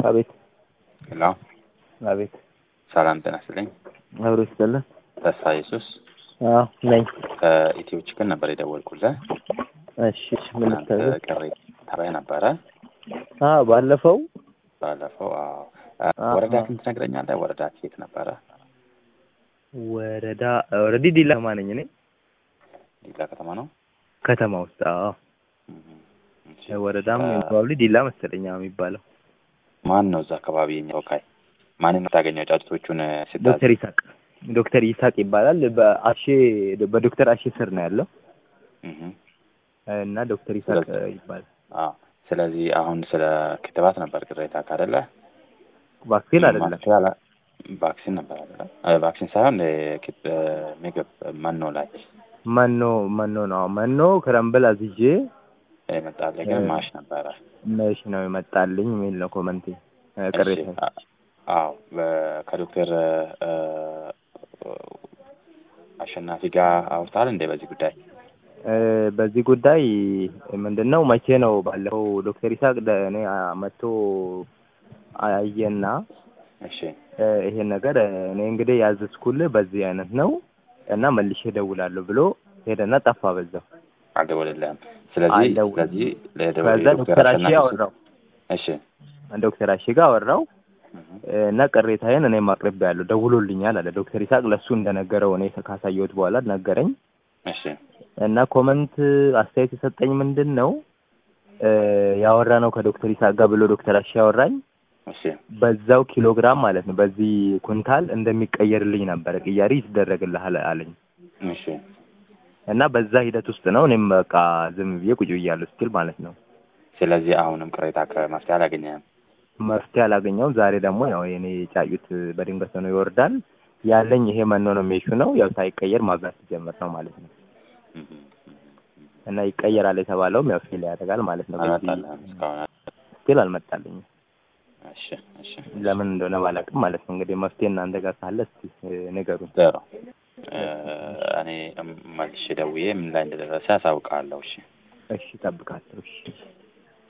አቤት ሄሎ አቤት ሰላም ጤና ይስጥልኝ። አብሮ ይስጥልን። ተስፋ ኢየሱስ አዎ ነኝ። ከኢትዮ ችክን ነበር የደወልኩልህ። እሺ እሺ፣ ምን እናንተ ልታዘዝ? ቅሬታ ላይ ነበረ አዎ ባለፈው ባለፈው። አዎ አዎ። ወረዳ ግን ትነግረኛለህ? ወረዳ የት ነበረ? ወረዳ ኦልሬዲ ዲላ ከተማ ነኝ እኔ ዲላ ከተማ ነው። ከተማ ውስጥ። አዎ እም፣ እሺ። ወረዳም እ፣ ፕሮባብሊ ዲላ መሰለኝ አዎ የሚባለው። ማን ነው እዛ አካባቢ የኛ ተወካይ? ማንን ነው የምታገኘው? ጫጩቶቹን ስታዝ ዶክተር ይሳቅ ዶክተር ይሳቅ ይባላል። በአሼ በዶክተር አሼ ስር ነው ያለው እህ፣ እና ዶክተር ይሳቅ ስለዚህ- ይባላል። አዎ። ስለዚህ አሁን ስለ ክትባት ነበር ቅሬታ ካደለ ቫክሲን አይደለም ቫክሲን ነበር አይደለ? እ፣ ቫክሲን ሳይሆን እ፣ ክት- እ፣ ምግብ መኖ ላይ መኖ መኖ ነው መኖ ክረምብል አዝዤ የመጣልህ ግን እ፣ ማሽ ነበረ። መሽ ነው የመጣልኝ የሚል ነው ኮመንቴ እ፣ ቅሬታ እሺ፣ አ- አዎ በ- ከዶክተር እ፣ አሸናፊ ጋር አውርተሃል እንዴ በዚህ ጉዳይ? እ፣ በዚህ ጉዳይ ምንድን ነው መቼ ነው ባለፈው ዶክተር ይሳቅ ደ- እኔ አ- መጥቶ አየና እሺ እ፣ ይሄን ነገር እ፣ እኔ እንግዲህ ያዘዝኩልህ በዚህ አይነት ነው እና መልሼ እደውላለሁ ብሎ ሄደና ጠፋ በዛው። አልደወለልህም። ስለዚህ አልደወለም። ስለዚህ ለደወ- ከዛ ዶክተር ዶክተር አሼ አሸናፊ አወራው እሺ ዶክተር አሼ ጋር አወራው እህ፣ እ፣ እና ቅሬታዬን እኔም አቅርቤያለሁ ደውሎልኛል አለ ዶክተር ይሳቅ ለእሱ እንደነገረው እኔ ካሳየሁት በኋላ ነገረኝ እሺ እና ኮመንት አስተያየት የሰጠኝ ምንድን ነው እ፣ ያወራ ነው ከዶክተር ይሳቅ ጋር ብሎ ዶክተር አሼ ያወራኝ እሺ በዛው ኪሎግራም ማለት ነው በዚህ ኩንታል እንደሚቀየርልኝ ነበረ ቅያሪ ይደረግልሃል አለኝ እሺ እና በዛ ሂደት ውስጥ ነው እኔም በቃ ዝም ብዬ ቁጭ ብያለሁ ስቲል ማለት ነው ስለዚህ አሁንም ቅሬታ ከመፍትሄ አላገኘህም። መፍትሄ አላገኘውም ዛሬ ደግሞ ያው የኔ ጫጩት በድንገት ነው ይወርዳል ያለኝ ይሄ መኖ ነው የሚሹ ነው ያው ሳይቀየር ማብላት ሲጀምር ነው ማለት ነው እህ፣ እህ፣ እና ይቀየራል የተባለውም ያው ፌል ያደርጋል ማለት ነው በዚህ አልመጣልህም እስካሁን? ስቲል አልመጣልኝም እሺ እሺ ለምን እንደሆነ ባላውቅም ማለት ነው እንግዲህ መፍትሄ እናንተ ጋር ካለ እስቲ እ፣ ንገሩኝ ጥሩ እ፣ እኔ መልሼ ደውዬ ምን ላይ እንደደረሰ ያሳውቃለሁ። እሺ እሺ እጠብቃለሁ እሺ